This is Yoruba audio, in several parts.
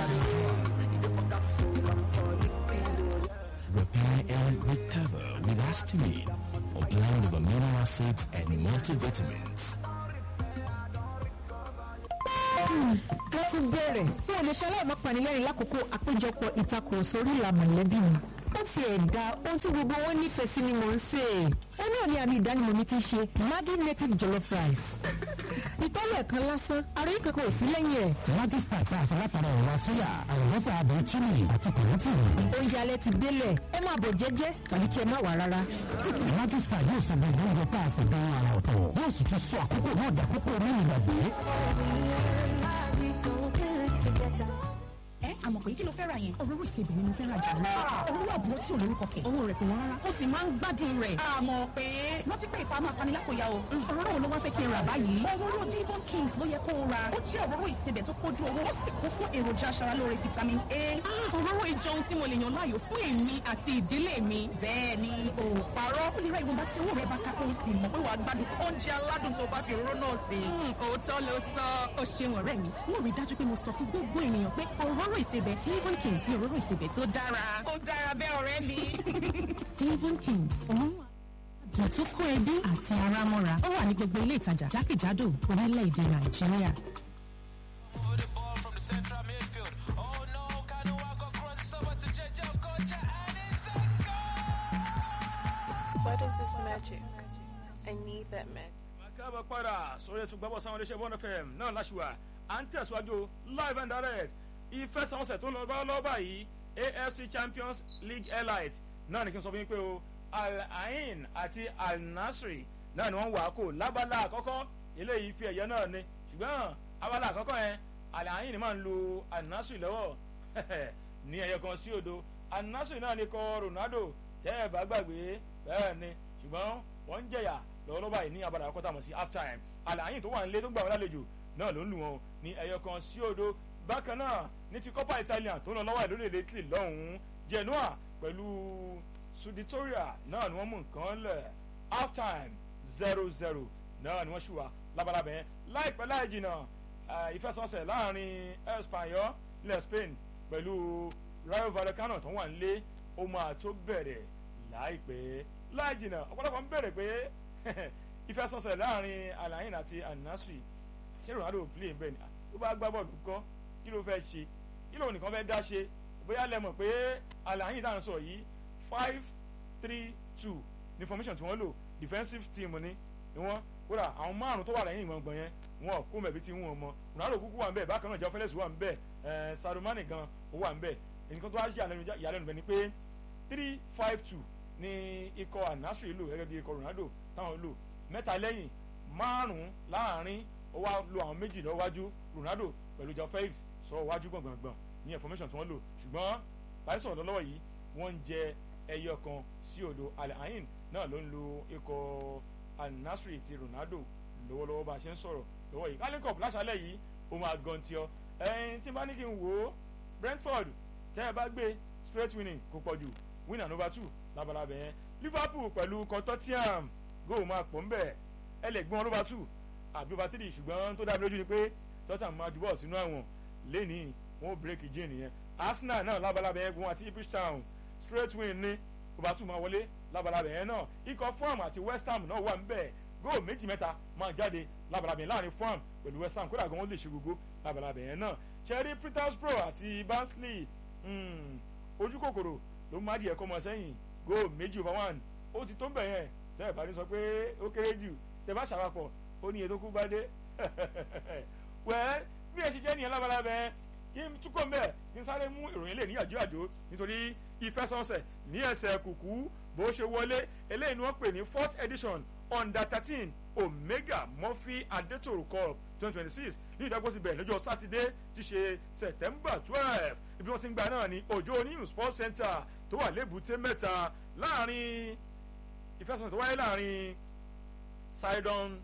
Repair and recover with Astamine, a blend of amino acids and multivitamins. wọ́n ti bẹ̀rẹ̀ fún olùṣẹ́ aláìmọ́ panilẹ́rìn lákòókò àpéjọpọ̀ ìtakùrọ̀sọ orí ìlà mọ̀lẹ́bí mi. ó ti ẹ̀dá ohun tí gbogbo wọn nífẹ̀ẹ́ sí ni mò ń sè é. ó náà ní àmì ìdánimọ̀ mi ti ṣe Maggi native jollof rice. ìtọ́lẹ̀ kan lásán ara yìí kankan ò sí lẹ́yìn ẹ̀. Maggi star tá a ṣe látara ẹ̀wà sóyà àlùbọ́sà àbẹ̀ chili àti kòlófìrì. oúnjẹ alẹ́ ti délẹ̀ ẹ máa bọ̀ jẹ́jẹ́ tàbí kí ẹ má wà rárá. Maggi star yóò sọ gbogbo oúnjẹ tá a ṣe gan ara ọ̀tọ̀ yóò sì tún sọ àkókò náà dàkókò nínú ìgbàgbé. ẹ àmọ̀ pé kí ló fẹ́ ra yẹn. òróró ìsebẹ̀ ni mo fẹ́ ra jù lọ. òróró àbúrò tí ò lórúkọ kẹ̀. owó rẹ̀ kò wọ́n rárá ó sì máa ń gbádùn rẹ̀. àmọ̀ pé rántí pé ìfà máa fani lápòyà o. òróró wo ló wá fẹ́ kí n rà báyìí. òróró Devon Kings ló yẹ kó o ra. ó jẹ́ òróró ìsebẹ̀ tó kójú owó ó sì kún fún èròjà aṣaralóore vitamin A. òróró ìjọ ohun tí mo lè yàn láàyò fún èmi àti ìdílé mi. bẹ́ẹ̀ ni o ò parọ́. ó lè ra ìwọ̀nba tí owó rẹ̀ bá ká kó o sì mọ̀ pé wàá gbádùn oúnjẹ aládùn tó bá fi òróró náà sè. òótọ́ ló sọ ó ṣeun ọ̀rẹ́ mi mo rí dájú pé mo sọ fún gbogbo ènìyàn pé òróró ìsebẹ̀ Devon Kings ni òróró ìsebẹ̀ tó dára. ó dára bẹ́ẹ̀ ọ̀rẹ́ mi. Devon Kings òun àdùn tó kó ẹbí àti ara mọ́ra ó wà ní gbogbo ilé ìtajà jákèjádò orílẹ̀-èdè Nàìjíríà. the ball from the central midfield. Oh no, Kanuwa got crosses over to JJ Okocha and it's a goal! What is this magic? I need that magic. káàbọ̀ padà sórí ètò gbọ́bọ̀ sáwọn iléeṣẹ́ bọ́ọ̀nù fm náà láṣùwà à ń tẹ̀síwájú live and direct ìfẹsẹ̀wọnsẹ̀ tó lọ bá lọ́ọ́ báyìí afc champions league elite náà ní kí n sọ fún yín pé o al ain àti al nasri náà ni wọ́n wà á kò lábala àkọ́kọ́ eléyìí fi ẹ̀yẹ náà ni ṣùgbọ́n abala àkọ́kọ́ yẹn al ain máa ń lo al nasri lọ́wọ́ ní ẹ̀yẹ kan sí odò al nasri náà ni kọ ronaldo tẹ́ ẹ̀ bá gbàgbé bẹ́ẹ̀ ni ṣùgbọ́n wọ́n ń jẹ̀yà lọ́wọ́lọ́wọ́ báyìí ní abala àkọ́tà mọ̀ sí half time àlàyé tó wà nílé tó gbà wọ́n lálejò náà ló ń lù wọ́n ní ẹyọ kan sí odò bákan náà ní ti copa italian tó ń lọ lọ́wọ́ ẹ̀ lórílẹ̀ italy lọ́hùn-ún genoa pẹ̀lú suditoria náà ni wọ́n mú nǹkan lẹ̀ half time zero zero náà ni wọ́n ṣùwà labalábẹ́ láìpẹ́ láì jìnnà ìfẹsọ̀nsẹ̀ láàrin espanyol ilẹ̀ spain pẹ̀lú rayo vallecano tó wà nílé ó máa tó bẹ̀rẹ̀ láìpẹ́ láì jìnnà ọ̀pọ̀lọpọ̀ ń bẹ̀rẹ̀ pé ìfẹsọ̀nsẹ̀ láàrin alain àti anasri ṣé ronaldo play bẹ́ẹ̀ ni ó bá gbá bọ́ọ̀lù kọ́ kí ló fẹ́ ṣe kí lóun nìkan fẹ́ dá ṣe bóyá lẹ mọ̀ pé alain tá à ń sọ yìí five three two ní formation tí wọ́n lò defensive team ni ni wọ́n kódà àwọn márùn tó wà lẹ́yìn ìgbọ̀ngbọ̀n yẹn wọn kó mẹ̀bí tí wọ́n mọ ronaldo kúkú wà ń bẹ̀ bákan náà jẹ́ fẹ́lẹ́sì wà ń bẹ̀ ẹ̀ sadomani gan ó wà ń bẹ̀ nǹkan tó wá ṣe ìyàlẹ́nu bẹ̀ ni pé three five two ní ikọ̀ anasri lò gẹ́gẹ́ bí ikọ̀ ronaldo táwọn lò mẹ́ta lẹ́yìn márùn-ún láàrin ó wá lo àwọn méjì lọ́wájú ronaldo pẹ̀lú joe felix sọ wájú gbọ̀ngbọ̀ngbọ̀n ní information tí wọ́n lò ṣùgbọ́n báyìí sọ̀rọ̀ lọ́wọ́ yìí wọ́n ń jẹ ẹyọ kan sí odò alain náà ló ń lo ikọ̀ anasri ti ronaldo lọ́wọ́lọ́wọ́ bá a ṣe ń sọ̀rọ̀ lọ́wọ́ yìí carling cup láṣálẹ̀ yìí ó máa gan tí ọ ẹyin tí n bá ní kí n wò ó brentford tẹ́ ẹ bá gbé straight winning kò pọ̀ jù winner number two labalábẹ́ yẹn liverpool pẹ̀lú consortium góò máa pọ̀ ń bẹ̀ ẹ lè gbọ́n over two àbí over three ṣùgbọ́n tó dábí lójú ni pé tottenham máa jubọ̀ sínú àwọn lẹ́ni wọn ò bírèkì jane yẹn arsenal náà labalábẹ́ yẹn gun àti ipswich town straight win ní over two máa wọlé labalábẹ́ yẹn náà ikọ̀ farm àti west ham náà wà ń bẹ̀ góò méjì mẹ́ta máa jáde labalábẹ́ yẹn láàrin farm pẹ̀lú west ham kódà gan wọn lè ṣe gbogbo labalábẹ́ yẹn náà cherry petersborough àti barnsley ojú kòkòrò ló má díẹ̀ kọ́ mọ sẹ́yìn góò méjì over one ó ti tó ń bẹ̀ yẹn tẹ́ ẹ̀ bá ní sọ pé ó kéré jù tẹ́ bá ṣàpapọ̀ ó ní ètò kú bá dé wẹ́ẹ́ bí ẹ ṣe jẹ́ nìyẹn lábalábẹ́ kí n túkọ̀ mbẹ́ kí n sáré mú ìròyìn lè ní àjò àjò nítorí ìfẹsọ̀nsẹ̀ ní ẹsẹ̀ kùkú bó ṣe wọlé eléyìí ni wọ́n pè ní fourth edition under thirteen omega murphy adetoro cup twenty twenty six ní ìdágbósí bẹ̀rẹ̀ lọ́jọ́ sátidé ti ṣe september twelve ibi wọ́n ti ń gba náà ní òjò oníyùn sports center tó wà lébùté mẹ́ta láàrin ìfẹsọ̀nsẹ̀ tó wáyé láàrin sidon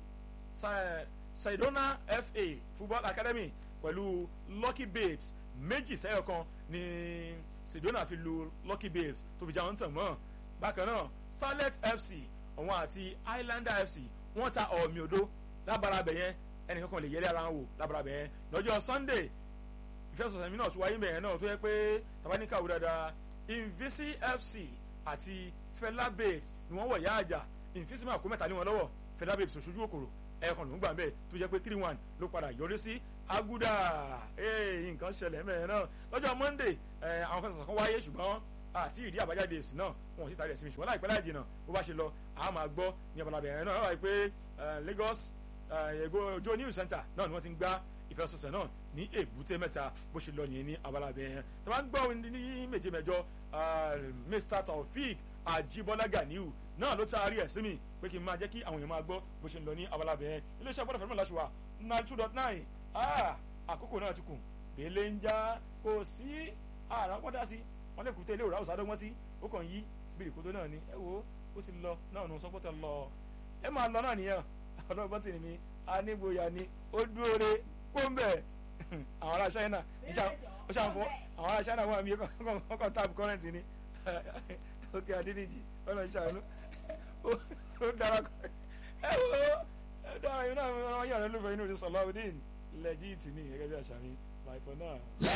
sidona fa football academy pẹ̀lú lucky babes méjì sẹ́yọ̀ kan ní sidona fi lu lucky babes tó fi já wọn tàn mọ́ bákan náà starlet fc òun àti islander fc wọ́n ta ọ̀mì odó lábàrà bẹ̀ yẹn ẹnìkan kan lè yẹlé ara wọn wò lábàrà bẹ̀ yẹn lọ́jọ́ sunday ìfẹsọ̀sẹ̀ mi náà tún wáyé mẹ́rin náà tó yẹ pé tabaníkà wò dáadáa invisi fc àti fela babes ni wọ́n wọ̀ yá àjà invisi máa kó mẹ́ta lé wọn lọ́wọ́ fela babes òṣojú òkòrò ẹ̀ẹ̀kan ló ń gbà bẹ́ẹ̀ tó jẹ́ pé three one ló padà yọrí sí aguda ee nǹkan ṣẹlẹ̀ mẹ́rin náà lọ́jọ́ monday ẹ̀ àwọn fẹsọ̀sẹ̀ kan wáyé ṣùgbọ́n àti ìdí àbájáde èsì náà wọn ò sì tàrí ẹ̀sìn mi ṣùgbọ́n láìpẹ́ láì jìnnà bó bá ṣe lọ àá máa gbọ́ ní ọ̀bàlàbẹ̀ ẹ̀rẹ́ náà wáyé pé lagos ego ojo news center náà ni wọ́n ti ń gbá ìfẹsọ̀sẹ̀ náà ní èbúté mẹ́ta bó ṣe lọ nìyẹn ní abalabẹ̀ yẹn tó bá ń gbọ́ ní méje mẹ́jọ mr taofik ajibola ganiu náà ló taari ẹ̀ sí mi pé kí n máa jẹ́ kí àwọn èèyàn máa gbọ́ bó ṣe ń lọ ní abalabẹ̀ yẹn iléeṣẹ́ gbọ́dọ̀ fẹ́ràn láṣùwà nine two dot nine àkókò náà ti kù bẹ́ẹ̀lẹ̀ ń já kò sí àrà wọ́n dá sí wọ́n lè kúté ilé òrà òsàdọ́gbọ́n sí ó kàn yí bìrìkótó náà ni ẹ wo ó ti lọ náà nù sọ́pọ́tẹ̀ lọ ẹ máa lọ náà nìyẹn ọlọ́gbọ́n tì ní anígboyà ni ó dúró re kóńbẹ̀ àwọn ará China ó ṣàǹfọ àwọn ará China wọn àmì ọkọ̀ tap current ni ókè adídíjì ọ̀nà ìṣàánú ó dára ẹ wo ẹ dára yìí náà wọn yàrá lófin inú ìsọ̀lá ọdún lẹ́jìtì ní gẹ́gẹ́ bí àṣà mi bye for now.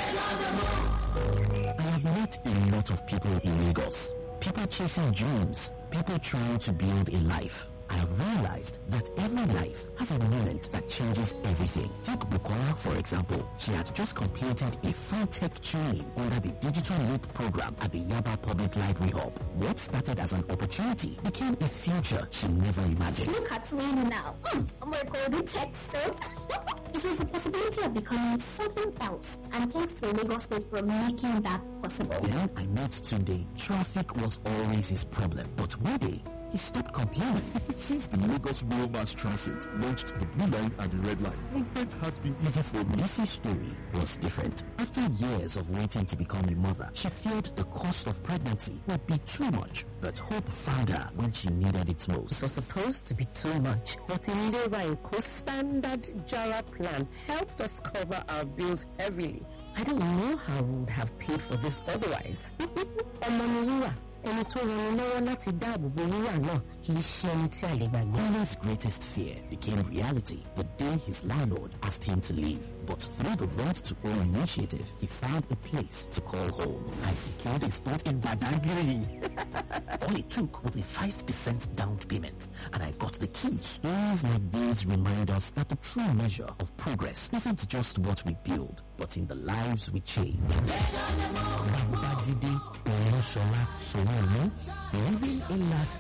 I have met a lot of people in Lagos. People chasing dreams. People trying to build a life. I have realized that every life has a moment that changes everything. Take Bukola, for example. She had just completed a full tech training under the Digital Leap program at the Yaba Public Library Hub. What started as an opportunity became a future she never imagined. Look at me now. Mm, I'm a golden tech It was the possibility of becoming something else. And thanks to Lagos State for making that possible. Then I met Tunde. Traffic was always his problem. But one day, he stopped complaining. Since the Lagos Rural Mass Transit launched the blue line and the red line, movement has been easy for me. Lisa's story was different. After years of waiting to become a mother, she feared the cost of pregnancy would be too much. But hope found her when she needed it most. It was supposed to be too much, but in Lewa standard Jara plan helped us cover our bills heavily. I don't know how we would have paid for this otherwise. Ọmọ ẹni tó rọrùn lọ́wọ́ láti dáàbò bo wíwà náà kì í ṣe ẹni tí a lè gbàgbé. His greatest fear became reality the day his landlord asked him to leave. But through the Rent to Own initiative, he found a place to call home. I secured a spot in Badagry. All it took was a 5% down payment, and I got the keys. Stories like these remind us that the true measure of progress isn't just what we build, but in the lives we change. Babajide Olusola Sowolu, living a last